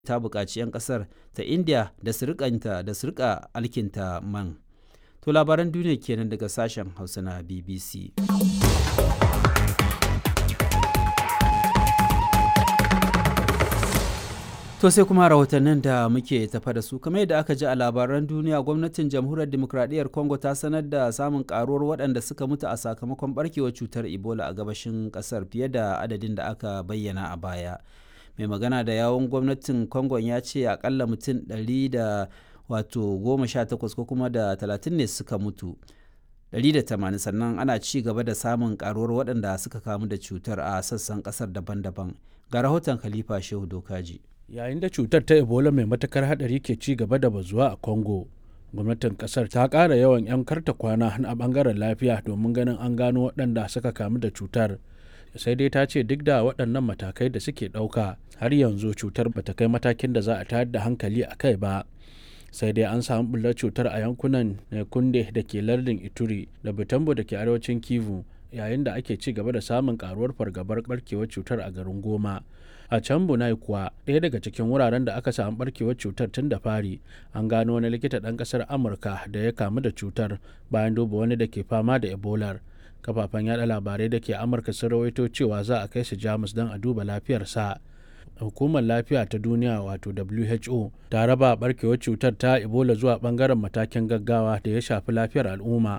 ta buƙaci 'yan ƙasar ta india da su da su rika alkinta man to labaran duniya kenan daga sashen hausa na bbc To sai kuma rahotannin da muke tafa da su kamar yadda aka ji a labaran duniya gwamnatin jamhuriyar demokradiyyar Congo ta sanar da samun karuwar waɗanda suka mutu a sakamakon barkewar cutar Ebola a gabashin ƙasar fiye da adadin da aka bayyana a baya. Mai magana da yawon gwamnatin Congo ya ce akalla mutum ɗari da wato goma sha takwas ko kuma da talatin ne suka mutu. 180 sannan ana ci gaba da samun karuwar waɗanda suka kamu da cutar a sassan ƙasar daban-daban ga rahoton khalifa shehu dokaji yayin da cutar ta ebola mai matakar hadari ke ci gaba da bazuwa a congo gwamnatin kasar ta ƙara yawan 'yan karta kwana a bangaren lafiya domin ganin an gano waɗanda suka kamu da cutar sai dai ta ce duk da waɗannan matakai da suke ɗauka har yanzu cutar bata kai matakin da za a tayar da hankali a kai ba sai dai an samu bullar cutar a yankunan kunde da ke lardin ituri da butambo da ke arewacin kivu yayin da ake ci gaba da samun karuwar fargabar barkewar cutar a garin goma a can bunai kuwa ɗaya daga cikin wuraren da aka samu barkewar cutar tun da fari an gano wani likita ɗan ƙasar amurka da ya kamu da cutar bayan duba wani da ke fama da ebolar kafafen yada labarai da ke amurka sun rawaito cewa za a kai shi jamus don a duba lafiyarsa hukumar lafiya ta duniya wato who ta raba barkewar cutar ta ebola zuwa bangaren matakin gaggawa da ya shafi lafiyar al'umma